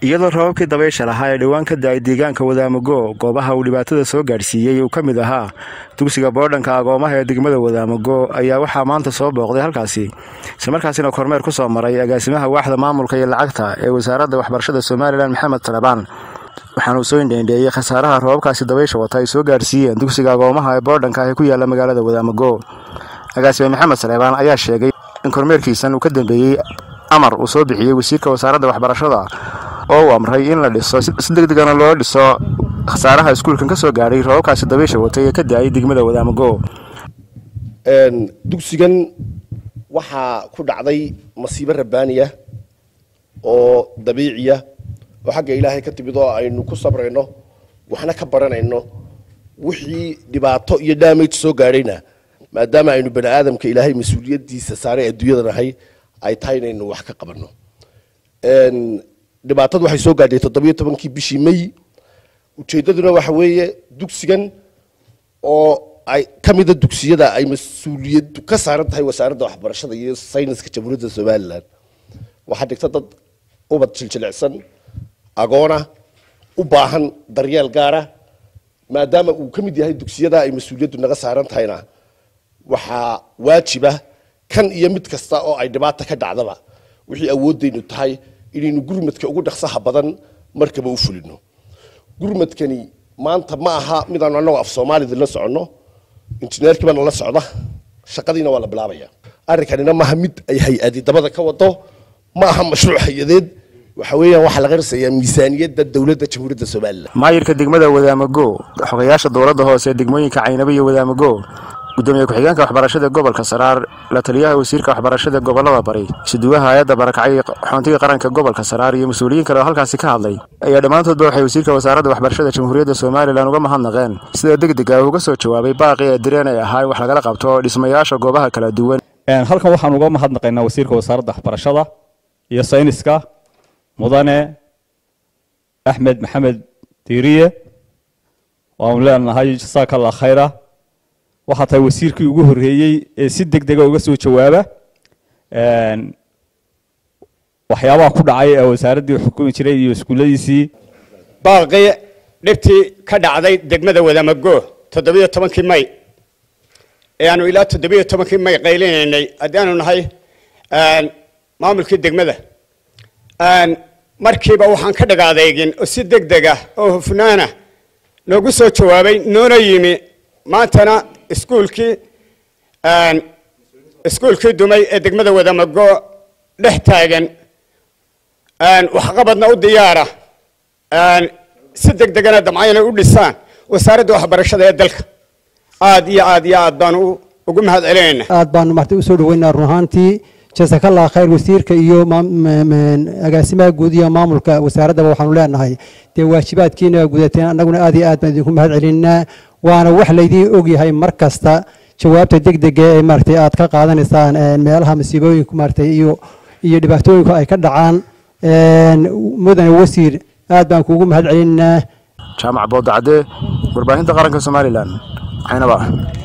iyadoo rababkii dabaysha lahaa ee dhowaan ka da-ay deegaanka wadaamago goobaha uu dhibaatada soo gaadhsiiyey uu ka mid ahaa dugsiga boodhanka agoomaha ee degmada wadaamago ayaa waxaa maanta soo booqday halkaasi islamarkaasina kormeer ku soo maray agaasimaha waaxda maamulka iyo lacagta ee wasaaradda waxbarashada somalilan maxamed talabaan waxaana uu soo indheendheeyey khasaaraha rababkaasi dabaysha wata ay soo gaadhsiiyeen dugsiga agoomaha ee boodhanka ee ku yaala magaalada wadaamago agaasime maxamed talebaan ayaa sheegay in kormeerkiisan uu ka dambeeyey amar uu soo bixiyey wasiirka wasaaradda waxbarashada oo uu amray in la dhiso si deg degana loo dhiso khasaaraha iskuulkan ka soo gaadhay rababkaasi dabaysha watay ee ka da-ay degmada wadaamago dugsigan waxaa ku dhacday masiibo rabbaaniya oo dabiiciya oo xagga ilaahay ka timid oo aynu ku sabrayno waxna ka baranayno wixii dhibaato iyo damage soo gaadhayna maadaama aynu bani aadamka ilaahay mas-uuliyadiisa saaray adduunyada nahay ay tahay inaynu wax ka qabanno dhibaatadu waxay soo gaadhay toddobiyo tobankii bishii may ujeeddaduna waxa weeye dugsigan oo ay ka mida dugsiyada ay mas-uuliyaddu ka saaran tahay wasaaradda waxbarashada iyo sayniska jamhuuriyadda somalilan waxaa dhigta dad ubad jiljilicsan agoona u baahan daryeel gaara maadaama uu ka mid yahay dugsiyada ay mas-uuliyaddu naga saaran tahayna waxaa waajiba kan iyo mid kasta oo ay dhibaata ka dhacdaba wixii awooddaynu tahay inaynu gurmadka ugu dhaqsaha badan markaba u fulino gurmadkani maanta ma aha midaanu annagu af soomaalida la soconno injineerkii baana la socda shaqadiina waa la bilaabaya arrinkanina maaha mid ay hay-adi dabada ka wado ma aha mashruuc hay-adeed waxa weeyaan waxaa laga risayaa miisaaniyadda dowladda jamhuuriyadda somalilan maayirka degmada wadaamago xogayaasha dowladda hoose ee degmooyinka caynabo iyo wadaamago gudoomiye ku-xigeenka waxbarashada gobolka saraar la taliyaha wasiirka waxbarashada gobolada bari isuduwaha hay-adda barakacay xoontiga qaranka gobolka saraar iyo mas-uuliyiin kale oo halkaasi ka hadlay ayaa dhammaantoodba waxay wasiirka wasaaradda waxbarashada jamhuuriyadda somalilan uga mahadnaqeen sida deg deg ah uga soo jawaabay baaqii ee direen ay ahaa in wax lagala qabto dhismayaasha goobaha kala duwan halkan waxaan uga mahadnaqaynaa wasiirka wasaaradda waxbarashada iyo sayniska mudane axmed maxamed diiriye waanu leenahay jasaaka allah khayra waxaa tahay wasiirkii ugu horreeyey ee si deg dega uga soo jawaaba waxyaabaha ku dhacay ee wasaaraddii xukumi jiray iyo iskuulladiisii baaqii dhibtii ka dhacday degmada wadamago toddobiyo tobankii may ee aanu ilaa toddobiyo tobankii may qaylinaynay haddii aanu nahay maamulkii degmada markiiba waxaan ka dhagaadeegin oo si deg dega oo hufnaana noogu soo jawaabay noona yimi maantana iskuulkii iskuulkii dumay ee degmada wadamago dhex taagan waxqabadna u diyaara si deg degana damcayna u dhisaan wasaaradda waxbarashada ee dalka aad iyo aad iyo aad baanu ugu mahad celinayna aad baanu marti usoo dhaweynaa run ahaantii jasakallah khayr wasiirka iyo agaasimaha guud iyo maamulka wasaaraddaba waxaanu leenahay dee waajibaadkiina gudateen annaguna aad iyo aad baan idinku mahad celinaa waana wax laydiin ogyahay mar kasta jawaabta deg dega ee maaragtay aad ka qaadanaysaan meelaha masiibooyinku maaragtay iyo iyo dhibaatooyinku ay ka dhacaan mudane wasiir aad baan kuugu mahad celinaa jaamac boodacadde warbaahinta qaranka somalilan caynaba